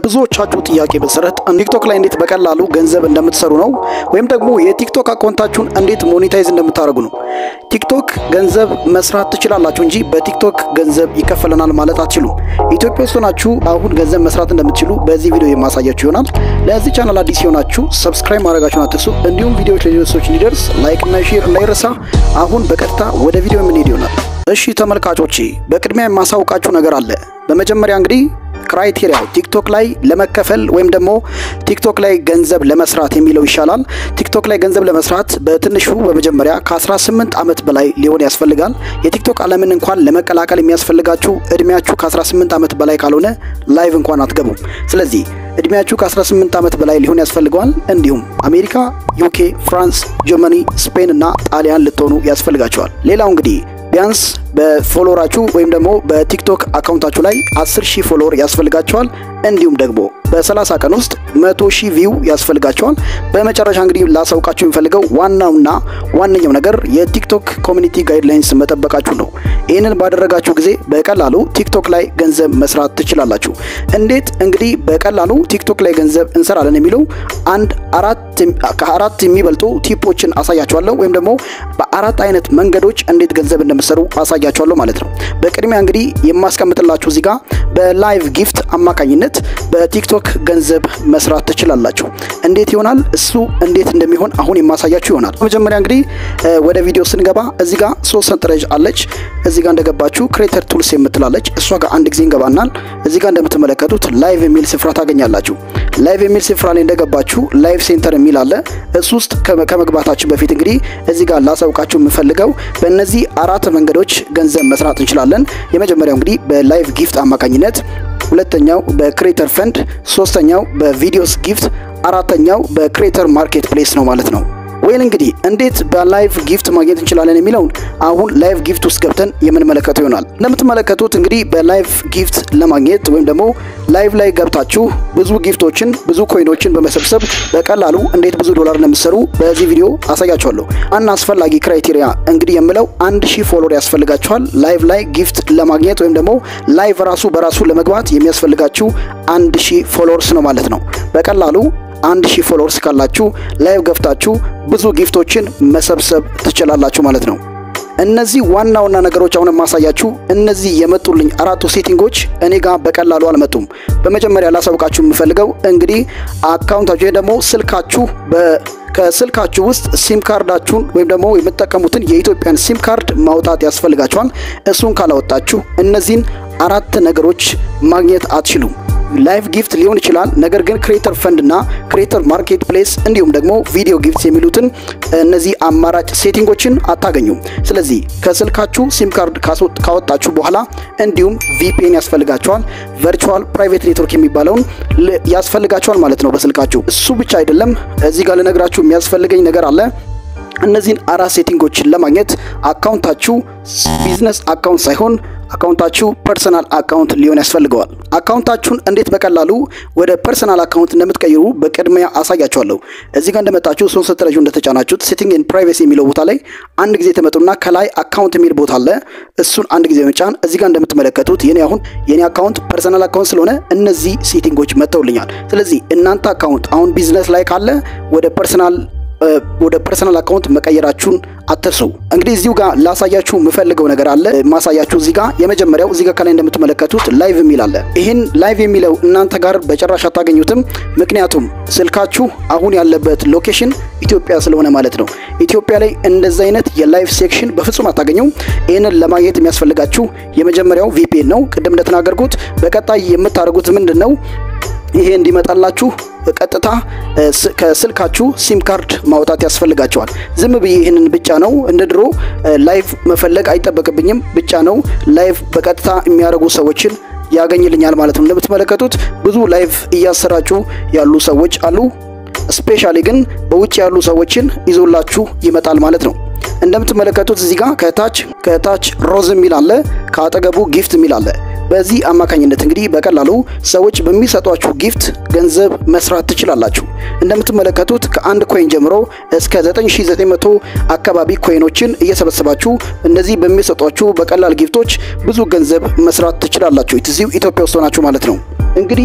በብዙዎቻችሁ ጥያቄ መሰረት ቲክቶክ ላይ እንዴት በቀላሉ ገንዘብ እንደምትሰሩ ነው፣ ወይም ደግሞ የቲክቶክ አካውንታችሁን እንዴት ሞኔታይዝ እንደምታደርጉ ነው። ቲክቶክ ገንዘብ መስራት ትችላላችሁ እንጂ በቲክቶክ ገንዘብ ይከፈለናል ማለት አትችሉም። ኢትዮጵያ ውስጥ ሆናችሁ አሁን ገንዘብ መስራት እንደምትችሉ በዚህ ቪዲዮ የማሳያችሁ ይሆናል። ለዚህ ቻናል አዲስ የሆናችሁ ሰብስክራይብ ማድረጋችሁን አትርሱ። እንዲሁም ቪዲዮዎች ለሌሎች ሰዎች እንዲደርስ ላይክ እና ሼር እንዳይረሳ። አሁን በቀጥታ ወደ ቪዲዮ የምንሄድ ይሆናል። እሺ ተመልካቾቼ፣ በቅድሚያ የማሳውቃችሁ ነገር አለ። በመጀመሪያ እንግዲህ ክራይቴሪያው ቲክቶክ ላይ ለመከፈል ወይም ደግሞ ቲክቶክ ላይ ገንዘብ ለመስራት የሚለው ይሻላል። ቲክቶክ ላይ ገንዘብ ለመስራት በትንሹ በመጀመሪያ ከ18 ዓመት በላይ ሊሆን ያስፈልጋል። የቲክቶክ ዓለምን እንኳን ለመቀላቀል የሚያስፈልጋችሁ እድሜያችሁ ከ18 ዓመት በላይ ካልሆነ ላይቭ እንኳን አትገቡም። ስለዚህ እድሜያችሁ ከ18 ዓመት በላይ ሊሆን ያስፈልገዋል። እንዲሁም አሜሪካ፣ ዩኬ፣ ፍራንስ፣ ጀርመኒ፣ ስፔን እና ጣሊያን ልትሆኑ ያስፈልጋቸዋል። ሌላው እንግዲህ ቢያንስ በፎሎወራችሁ ወይም ደግሞ በቲክቶክ አካውንታችሁ ላይ 10 ሺህ ፎሎወር ያስፈልጋቸዋል። እንዲሁም ደግሞ በ30 ቀን ውስጥ 100 ሺህ ቪው ያስፈልጋቸዋል። በመጨረሻ እንግዲህ ላሳውቃችሁ የሚፈልገው ዋናውና ዋነኛው ነገር የቲክቶክ ኮሚኒቲ ጋይድላይንስ መጠበቃችሁ ነው። ይህንን ባደረጋችሁ ጊዜ በቀላሉ ቲክቶክ ላይ ገንዘብ መስራት ትችላላችሁ። እንዴት እንግዲህ በቀላሉ ቲክቶክ ላይ ገንዘብ እንሰራለን የሚለው አንድ ከአራት የሚበልጡ ቲፖችን አሳያችኋለሁ ወይም ደግሞ በአራት አይነት መንገዶች እንዴት ገንዘብ እንደምትሰሩ አሳያችኋለሁ ማለት ነው። በቅድሚያ እንግዲህ የማስቀምጥላችሁ እዚህ ጋር በላይቭ ጊፍት አማካኝነት በቲክቶክ ገንዘብ መስራት ትችላላችሁ። እንዴት ይሆናል? እሱ እንዴት እንደሚሆን አሁን የማሳያችሁ ይሆናል። መጀመሪያ እንግዲህ ወደ ቪዲዮ ስንገባ እዚህ ጋር ሶስት ሰንጠረዥ አለች። እዚህ ጋር እንደገባችሁ ክሬተር ቱልስ የምትላለች እሷ ጋር አንድ ጊዜ እንገባናል። እዚህ ጋር እንደምትመለከቱት ላይቭ የሚል ስፍራ ታገኛላችሁ። ላይቭ የሚል ስፍራ ላይ እንደገባችሁ ላይቭ ሴንተር የሚል አለ። እሱ ውስጥ ከመግባታችን በፊት እንግዲህ እዚህ ጋር ላሳውቃችሁ የምፈልገው በእነዚህ አራት መንገዶች ገንዘብ መስራት እንችላለን። የመጀመሪያው እንግዲህ በላይቭ ጊፍት አማካኝነት ሁለተኛው በክሬተር ፈንድ፣ ሶስተኛው በቪዲዮስ ጊፍት፣ አራተኛው በክሬተር ማርኬት ፕሌስ ነው ማለት ነው። ወይል እንግዲህ እንዴት በላይቭ ጊፍት ማግኘት እንችላለን የሚለውን አሁን ላይቭ ጊፍት ውስጥ ገብተን የምንመለከተው ይሆናል። እንደምትመለከቱት እንግዲህ በላይቭ ጊፍት ለማግኘት ወይም ደግሞ ላይቭ ላይ ገብታችሁ ብዙ ጊፍቶችን ብዙ ኮይኖችን በመሰብሰብ በቀላሉ እንዴት ብዙ ዶላር እንደምትሰሩ በዚህ ቪዲዮ አሳያችኋለሁ። አና አስፈላጊ ክራይቴሪያ እንግዲህ የምለው አንድ ሺህ ፎሎወር ያስፈልጋችኋል ላይቭ ላይ ጊፍት ለማግኘት ወይም ደግሞ ላይቭ ራሱ በራሱ ለመግባት የሚያስፈልጋችሁ አንድ ሺህ ፎሎወርስ ነው ማለት ነው። በቀላሉ አንድ ሺህ ፎሎወርስ ካላችሁ ላይቭ ገብታችሁ ብዙ ጊፍቶችን መሰብሰብ ትችላላችሁ ማለት ነው። እነዚህ ዋና ዋና ነገሮች አሁን የማሳያችሁ እነዚህ የመጡልኝ አራቱ ሴቲንጎች እኔ ጋር በቀላሉ አልመጡም። በመጀመሪያ ላሳውቃችሁ የምፈልገው እንግዲህ አካውንታችሁ ደግሞ ስልካችሁ ከስልካችሁ ውስጥ ሲም ካርዳችሁን ወይም ደግሞ የምትጠቀሙትን የኢትዮጵያን ሲም ካርድ ማውጣት ያስፈልጋችኋል። እሱን ካላወጣችሁ እነዚህን አራት ነገሮች ማግኘት አትችሉም። ላይቭ ጊፍት ሊሆን ይችላል። ነገር ግን ክሬተር ፈንድ እና ክሬተር ማርኬት ፕሌስ እንዲሁም ደግሞ ቪዲዮ ጊፍት የሚሉትን እነዚህ አማራጭ ሴቲንጎችን አታገኙም። ስለዚህ ከስልካችሁ ሲም ካርድ ካወጣችሁ በኋላ እንዲሁም ቪፒኤን ያስፈልጋቸዋል። ቨርቹዋል ፕራይቬት ኔትወርክ የሚባለውን ያስፈልጋቸዋል ማለት ነው በስልካችሁ። እሱ ብቻ አይደለም፣ እዚህ ጋር ልነግራችሁ የሚያስፈልገኝ ነገር አለ። እነዚህን አራት ሴቲንጎችን ለማግኘት አካውንታችሁ ቢዝነስ አካውንት ሳይሆን አካውንታችሁ ፐርሰናል አካውንት ሊሆን ያስፈልገዋል። አካውንታችሁን እንዴት በቀላሉ ወደ ፐርሰናል አካውንት እንደምትቀይሩ በቅድሚያ አሳያችኋለሁ። እዚህ ጋር እንደመጣችሁ ሶስት ሰጠረዡ እንደተጫናችሁት ሴቲንግ ኤንድ ፕራይቬሲ የሚለው ቦታ ላይ አንድ ጊዜ ተመጡና ከላይ አካውንት የሚል ቦታ አለ። እሱን አንድ ጊዜ መጫን። እዚህ ጋር እንደምትመለከቱት የኔ አሁን የኔ አካውንት ፐርሰናል አካውንት ስለሆነ እነዚህ ሴቲንጎች መጥተውልኛል። ስለዚህ እናንተ አካውንት አሁን ቢዝነስ ላይ ካለ ወደ ፐርሰናል ወደ ፐርሰናል አካውንት መቀየራችሁን አትርሱ። እንግዲህ እዚሁ ጋር ላሳያችሁ የምፈልገው ነገር አለ። ማሳያችሁ እዚህ ጋር የመጀመሪያው እዚህ ጋር ከላይ እንደምትመለከቱት ላይቭ የሚል አለ። ይህን ላይቭ የሚለው እናንተ ጋር በጭራሽ አታገኙትም። ምክንያቱም ስልካችሁ አሁን ያለበት ሎኬሽን ኢትዮጵያ ስለሆነ ማለት ነው። ኢትዮጵያ ላይ እንደዚህ አይነት የላይቭ ሴክሽን በፍጹም አታገኙም። ይህንን ለማግኘት የሚያስፈልጋችሁ የመጀመሪያው ቪፒኤን ነው። ቅድም እንደተናገርኩት በቀጣይ የምታደርጉት ምንድን ነው? ይሄ እንዲመጣላችሁ ቀጥታ ከስልካችሁ ሲም ካርድ ማውጣት ያስፈልጋቸዋል። ዝም ብዬ ይህንን ብቻ ነው እንደ ድሮ ላይቭ መፈለግ አይጠበቅብኝም። ብቻ ነው ላይቭ በቀጥታ የሚያደርጉ ሰዎችን ያገኝልኛል ማለት ነው። እንደምትመለከቱት ብዙ ላይቭ እያሰራጩ ያሉ ሰዎች አሉ። ስፔሻሊ ግን በውጭ ያሉ ሰዎችን ይዞላችሁ ይመጣል ማለት ነው። እንደምትመለከቱት እዚህ ጋር ከታች ከታች ሮዝ የሚል አለ፣ ከአጠገቡ ጊፍት የሚል አለ። በዚህ አማካኝነት እንግዲህ በቀላሉ ሰዎች በሚሰጧችሁ ጊፍት ገንዘብ መስራት ትችላላችሁ። እንደምትመለከቱት ከአንድ ኮይን ጀምሮ እስከ 9900 አካባቢ ኮይኖችን እየሰበሰባችሁ እነዚህ በሚሰጧችሁ በቀላል ጊፍቶች ብዙ ገንዘብ መስራት ትችላላችሁ። እዚሁ ኢትዮጵያ ውስጥ ሆናችሁ ማለት ነው። እንግዲህ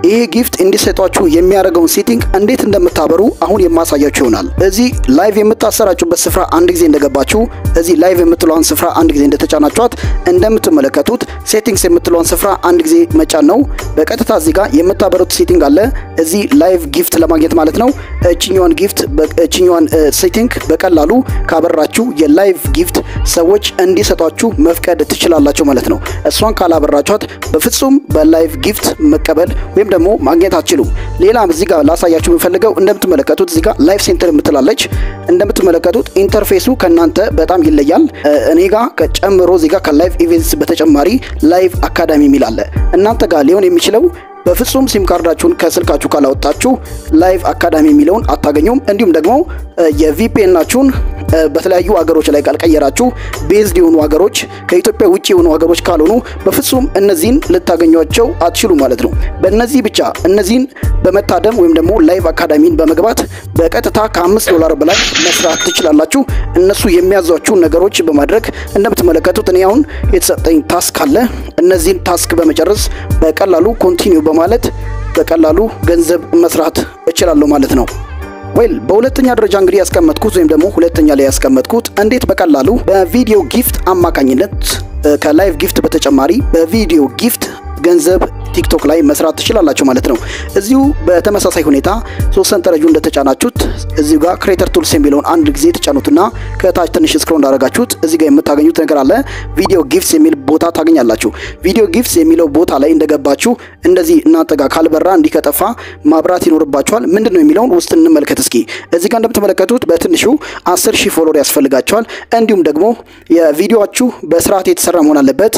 ይሄ ጊፍት እንዲሰጧችሁ የሚያደርገውን ሴቲንግ እንዴት እንደምታበሩ አሁን የማሳያችሁ ይሆናል። እዚህ ላይቭ የምታሰራጩበት ስፍራ አንድ ጊዜ እንደገባችሁ እዚህ ላይቭ የምትለዋን ስፍራ አንድ ጊዜ እንደተጫናችኋት እንደምትመለከቱት ሴቲንግስ የምትለዋን ስፍራ አንድ ጊዜ መጫን ነው። በቀጥታ እዚህ ጋር የምታበሩት ሴቲንግ አለ። እዚህ ላይቭ ጊፍት ለማግኘት ማለት ነው። እችኛዋን ጊፍት እችኛዋን ሴቲንግ በቀላሉ ካበራችሁ የላይቭ ጊፍት ሰዎች እንዲሰጧችሁ መፍቀድ ትችላላችሁ ማለት ነው። እሷን ካላበራችኋት በፍጹም በላይቭ ጊፍት መቀበል ወይም ደግሞ ማግኘት አትችሉም። ሌላም እዚህ ጋር ላሳያችሁ የምፈልገው እንደምትመለከቱት እዚህ ጋር ላይቭ ሴንተር የምትላለች እንደምትመለከቱት ኢንተርፌሱ ከእናንተ በጣም ይለያል። እኔ ጋር ጨምሮ እዚህ ጋር ከላይቭ ኢቨንትስ በተጨማሪ ላይቭ አካዳሚ የሚል አለ። እናንተ ጋር ሊሆን የሚችለው በፍጹም ሲም ካርዳችሁን ከስልካችሁ ካላወጣችሁ ላይቭ አካዳሚ የሚለውን አታገኙም። እንዲሁም ደግሞ የቪፒኤናችሁን በተለያዩ ሀገሮች ላይ ካልቀየራችሁ ቤዝድ የሆኑ ሀገሮች ከኢትዮጵያ ውጭ የሆኑ ሀገሮች ካልሆኑ በፍጹም እነዚህን ልታገኟቸው አትችሉ ማለት ነው። በእነዚህ ብቻ እነዚህን በመታደም ወይም ደግሞ ላይቭ አካዳሚን በመግባት በቀጥታ ከአምስት ዶላር በላይ መስራት ትችላላችሁ። እነሱ የሚያዟችሁን ነገሮች በማድረግ እንደምትመለከቱት እኔ አሁን የተሰጠኝ ታስክ አለ። እነዚህን ታስክ በመጨረስ በቀላሉ ኮንቲኒው በማለት በቀላሉ ገንዘብ መስራት እችላለሁ ማለት ነው። ወይል በሁለተኛ ደረጃ እንግዲህ ያስቀመጥኩት ወይም ደግሞ ሁለተኛ ላይ ያስቀመጥኩት እንዴት በቀላሉ በቪዲዮ ጊፍት አማካኝነት ከላይቭ ጊፍት በተጨማሪ በቪዲዮ ጊፍት ገንዘብ ቲክቶክ ላይ መስራት ትችላላችሁ ማለት ነው። እዚሁ በተመሳሳይ ሁኔታ ሶስት ሰንጠረጁ እንደተጫናችሁት እዚሁ ጋር ክሬተር ቱልስ የሚለውን አንድ ጊዜ ተጫኑትና ከታች ትንሽ ስክሮል እንዳደረጋችሁት እዚህ ጋር የምታገኙት ነገር አለ። ቪዲዮ ጊፍትስ የሚል ቦታ ታገኛላችሁ። ቪዲዮ ጊፍትስ የሚለው ቦታ ላይ እንደገባችሁ እንደዚህ እናንተ ጋር ካልበራ እንዲህ ከጠፋ ማብራት ይኖርባችኋል። ምንድን ነው የሚለውን ውስጥ እንመልከት እስኪ። እዚህ ጋር እንደምትመለከቱት በትንሹ 10 ሺህ ፎሎወር ያስፈልጋቸዋል። እንዲሁም ደግሞ የቪዲዮችሁ በስርዓት የተሰራ መሆን አለበት።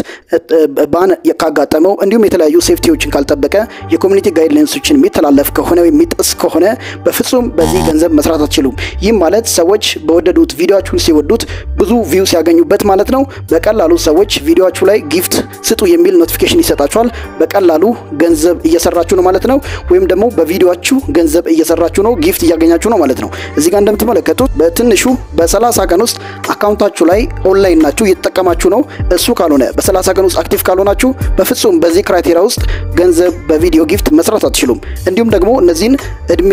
ባን ካጋጠመው እንዲሁም የተለያዩ ሴፍቲዎችን ካልጠበቀ የኮሚኒቲ ጋይድላይንሶችን የሚተላለፍ ከሆነ የሚጥስ ከሆነ በፍጹም በዚህ ገንዘብ መስራት አትችሉም። ይህም ማለት ሰዎች በወደዱት ቪዲዮችሁን ሲወዱት ብዙ ቪው ሲያገኙበት ማለት ነው። በቀላሉ ሰዎች ቪዲዮችሁ ላይ ጊፍት ስጡ የሚል ኖቲፊኬሽን ይሰጣችኋል። በቀላሉ ገንዘብ እየሰራችሁ ነው ማለት ነው። ወይም ደግሞ በቪዲዮችሁ ገንዘብ እየሰራችሁ ነው፣ ጊፍት እያገኛችሁ ነው ማለት ነው። እዚህ ጋር እንደምትመለከቱት በትንሹ በ30 ቀን ውስጥ አካውንታችሁ ላይ ኦንላይን ናችሁ እየተጠቀማችሁ ነው። እሱ ካልሆነ በ30 ቀን ውስጥ አክቲቭ ካልሆናችሁ በፍጹም በዚህ ክራይቴሪያ ውስጥ ገንዘብ በቪዲዮ ጊፍት መስራት አትችሉም። እንዲሁም ደግሞ እነዚህን እድሜ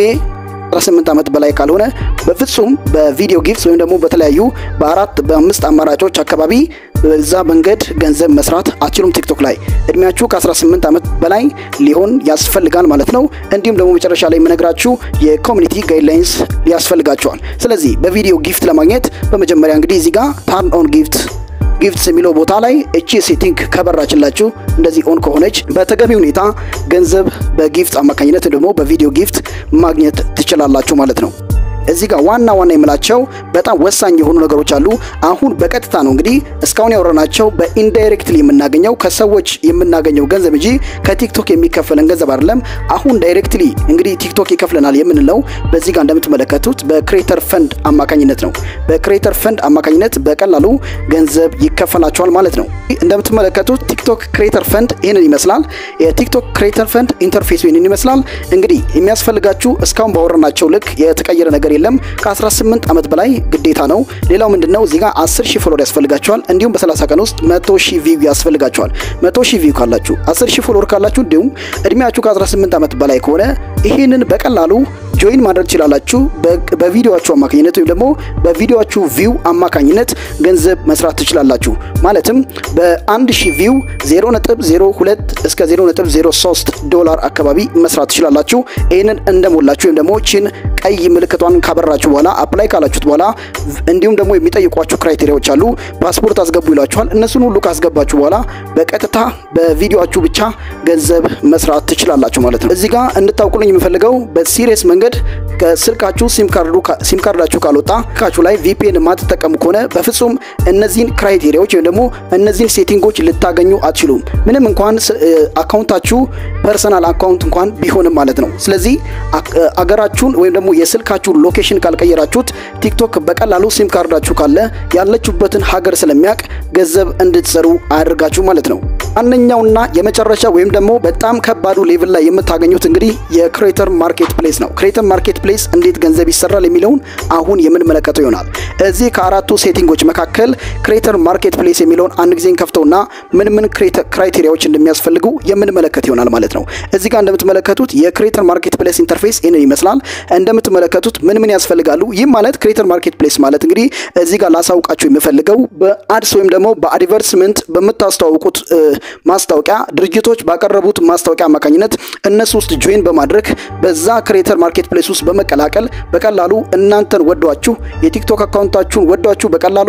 18 ዓመት በላይ ካልሆነ በፍጹም በቪዲዮ ጊፍት ወይም ደግሞ በተለያዩ በአራት በአምስት አማራጮች አካባቢ በዛ መንገድ ገንዘብ መስራት አትችሉም። ቲክቶክ ላይ እድሜያችሁ ከ18 ዓመት በላይ ሊሆን ያስፈልጋል ማለት ነው። እንዲሁም ደግሞ መጨረሻ ላይ የምነግራችሁ የኮሚኒቲ ጋይድላይንስ ያስፈልጋቸዋል። ስለዚህ በቪዲዮ ጊፍት ለማግኘት በመጀመሪያ እንግዲህ እዚህ ጋር ታርን ኦን ጊፍት ጊፍትስ የሚለው ቦታ ላይ እቺ ሴቲንግ ከበራችላችሁ እንደዚህ ኦን ከሆነች በተገቢ ሁኔታ ገንዘብ በጊፍት አማካኝነት ደግሞ በቪዲዮ ጊፍት ማግኘት ትችላላችሁ ማለት ነው። እዚህ ጋር ዋና ዋና የምላቸው በጣም ወሳኝ የሆኑ ነገሮች አሉ። አሁን በቀጥታ ነው እንግዲህ እስካሁን ያወራናቸው በኢንዳይሬክትሊ የምናገኘው ከሰዎች የምናገኘው ገንዘብ እንጂ ከቲክቶክ የሚከፈለን ገንዘብ አይደለም። አሁን ዳይሬክትሊ እንግዲህ ቲክቶክ ይከፍለናል የምንለው በዚህ ጋር እንደምትመለከቱት በክሬተር ፈንድ አማካኝነት ነው። በክሬተር ፈንድ አማካኝነት በቀላሉ ገንዘብ ይከፈላቸዋል ማለት ነው። እንደምትመለከቱት ቲክቶክ ክሬተር ፈንድ ይህንን ይመስላል። የቲክቶክ ክሬተር ፈንድ ኢንተርፌስ ይህንን ይመስላል። እንግዲህ የሚያስፈልጋችሁ እስካሁን ባወራናቸው ልክ የተቀየረ ነገር የለም። ከ18 ዓመት በላይ ግዴታ ነው። ሌላው ምንድነው እዚህ ጋር 10 ሺህ ፎሎወር ያስፈልጋቸዋል። እንዲሁም በ30 ቀን ውስጥ 100 ሺህ ቪው ያስፈልጋቸዋል። 100 ሺህ ቪው ካላችሁ 10 ሺህ ፎሎወር ካላችሁ እንዲሁም እድሜያችሁ ከ18 ዓመት በላይ ከሆነ ይህንን በቀላሉ ጆይን ማድረግ ትችላላችሁ። በቪዲዮችሁ አማካኝነት ወይም ደግሞ በቪዲዮችሁ ቪው አማካኝነት ገንዘብ መስራት ትችላላችሁ። ማለትም በአንድ ሺህ ቪው 0.02 እስከ 0.03 ዶላር አካባቢ መስራት ትችላላችሁ። ይህንን እንደሞላችሁ ወይም ደግሞ ቺን ቀይ ምልክቷን ካበራችሁ በኋላ አፕላይ ካላችሁት በኋላ እንዲሁም ደግሞ የሚጠይቋችሁ ክራይቴሪያዎች አሉ። ፓስፖርት አስገቡ ይሏችኋል። እነሱን ሁሉ ካስገባችሁ በኋላ በቀጥታ በቪዲዮችሁ ብቻ ገንዘብ መስራት ትችላላችሁ ማለት ነው። እዚህ ጋር እንድታውቁልኝ የምፈልገው በሲሪየስ መንገድ ከስልካችሁ ሲም ካርዳችሁ ካልወጣ ስልካችሁ ላይ ቪፒኤን የማትጠቀሙ ከሆነ በፍጹም እነዚህን ክራይቴሪያዎች ወይም ደግሞ እነዚህን ሴቲንጎች ልታገኙ አትችሉም። ምንም እንኳን አካውንታችሁ ፐርሰናል አካውንት እንኳን ቢሆንም ማለት ነው። ስለዚህ አገራችሁን ወይም ደግሞ የስልካችሁን ሎኬሽን ካልቀየራችሁት ቲክቶክ በቀላሉ ሲም ካርዳችሁ ካለ ያለችሁበትን ሀገር ስለሚያውቅ ገንዘብ እንድትሰሩ አያደርጋችሁ ማለት ነው። አንደኛውና የመጨረሻ ወይም ደግሞ በጣም ከባዱ ሌቭል ላይ የምታገኙት እንግዲህ የክሬተር ማርኬት ፕሌስ ነው። ክሬተር ማርኬት ፕሌስ እንዴት ገንዘብ ይሰራል የሚለውን አሁን የምንመለከተው ይሆናል። እዚህ ከአራቱ ሴቲንጎች መካከል ክሬተር ማርኬት ፕሌስ የሚለውን አንድ ጊዜ ከፍተውና ምን ምን ክራይቴሪያዎች እንደሚያስፈልጉ የምንመለከት ይሆናል ማለት ነው። እዚህ ጋር እንደምትመለከቱት የክሬተር ማርኬት ፕሌስ ኢንተርፌስ ይህንን ይመስላል። እንደምትመለከቱት ምን ምን ያስፈልጋሉ? ይህም ማለት ክሬተር ማርኬት ፕሌስ ማለት እንግዲህ እዚህ ጋር ላሳውቃችሁ የምፈልገው በአድስ ወይም ደግሞ በአድቨርስመንት በምታስተዋውቁት ማስታወቂያ ድርጅቶች ባቀረቡት ማስታወቂያ አማካኝነት እነሱ ውስጥ ጆይን በማድረግ በዛ ክሬተር ማርኬት ፕሌስ ውስጥ በመቀላቀል በቀላሉ እናንተን ወዷችሁ የቲክቶክ አካውንታችሁን ወዷችሁ በቀላሉ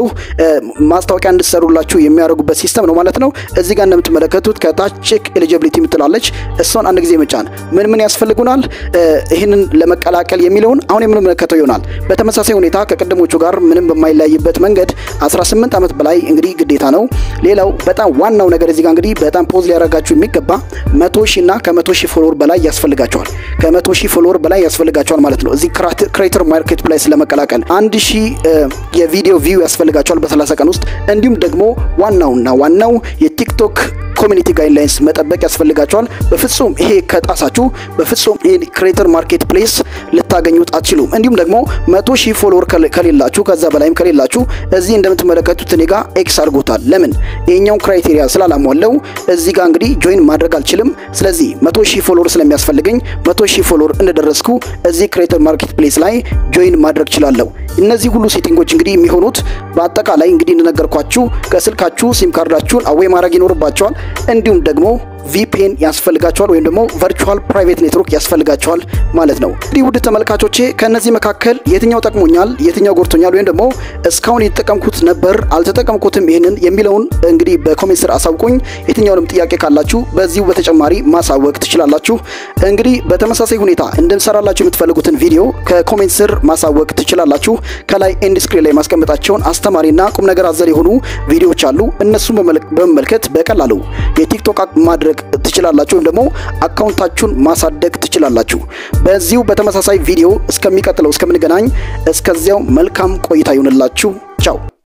ማስታወቂያ እንድትሰሩላችሁ የሚያደርጉበት ሲስተም ነው ማለት ነው። እዚህ ጋር እንደምትመለከቱት ከታች ቼክ ኤሊጂቢሊቲ የምትላለች እሷን አንድ ጊዜ መጫን ምን ምን ያስፈልጉናል ይህንን ለመቀላቀል የሚለውን አሁን የምንመለከተው ይሆናል። በተመሳሳይ ሁኔታ ከቅድሞቹ ጋር ምንም በማይለያይበት መንገድ 18 ዓመት በላይ እንግዲህ ግዴታ ነው። ሌላው በጣም ዋናው ነገር እዚህ ጋር እንግዲህ በጣም ፖዝ ሊያደርጋችሁ የሚገባ መቶ ሺህ እና ከመቶ ሺህ ፎሎወር በላይ ያስፈልጋቸዋል። ከመቶ ሺህ ፎሎወር በላይ ያስፈልጋቸዋል ማለት ነው። እዚህ ክሬተር ማርኬት ፕሌስ ለመቀላቀል አንድ ሺህ የቪዲዮ ቪው ያስፈልጋቸዋል በ30 ቀን ውስጥ እንዲሁም ደግሞ ዋናውና ዋናው የቲክቶክ ኮሚኒቲ ጋይድላይንስ መጠበቅ ያስፈልጋቸዋል። በፍጹም ይሄ ከጣሳችሁ በፍጹም ይሄ ክሬተር ማርኬት ፕሌስ ልታገኙት አትችሉም። እንዲሁም ደግሞ መቶ ሺህ ፎሎወር ከሌላችሁ ከዛ በላይም ከሌላችሁ እዚህ እንደምትመለከቱት እኔ ጋር ኤክስ አድርጎታል። ለምን ይሄኛውን ክራይቴሪያ ስላላሟለው እዚህ ጋር እንግዲህ ጆይን ማድረግ አልችልም። ስለዚህ መቶ ሺህ ፎሎወር ስለሚያስፈልገኝ መቶ ሺህ ፎሎወር እንደደረስኩ እዚህ ክሬተር ማርኬት ፕሌስ ላይ ጆይን ማድረግ ችላለሁ። እነዚህ ሁሉ ሴቲንጎች እንግዲህ የሚሆኑት በአጠቃላይ እንግዲህ እንደነገርኳችሁ ከስልካችሁ ሲም ካርዳችሁን አዌይ ማድረግ ይኖርባቸዋል። እንዲሁም ደግሞ ቪፒኤን ያስፈልጋቸዋል ወይም ደግሞ ቨርቹዋል ፕራይቬት ኔትወርክ ያስፈልጋቸዋል ማለት ነው። እንግዲህ ውድ ተመልካቾቼ ከእነዚህ መካከል የትኛው ጠቅሞኛል፣ የትኛው ጎድቶኛል፣ ወይም ደግሞ እስካሁን የተጠቀምኩት ነበር አልተጠቀምኩትም ይህንን የሚለውን እንግዲህ በኮሜንት ስር አሳውቁኝ። የትኛውንም ጥያቄ ካላችሁ በዚሁ በተጨማሪ ማሳወቅ ትችላላችሁ። እንግዲህ በተመሳሳይ ሁኔታ እንድንሰራላችሁ የምትፈልጉትን ቪዲዮ ከኮሜንት ስር ማሳወቅ ትችላላችሁ። ከላይ ኤንድ ስክሪን ላይ ማስቀመጣቸውን አስተማሪና ቁም ነገር አዘል የሆኑ ቪዲዮዎች አሉ። እነሱን በመመልከት በቀላሉ የቲክቶክ ማድረግ ትችላላችሁ ወይም ደግሞ አካውንታችሁን ማሳደግ ትችላላችሁ። በዚሁ በተመሳሳይ ቪዲዮ እስከሚቀጥለው እስከምንገናኝ እስከዚያው መልካም ቆይታ ይሁንላችሁ። ቻው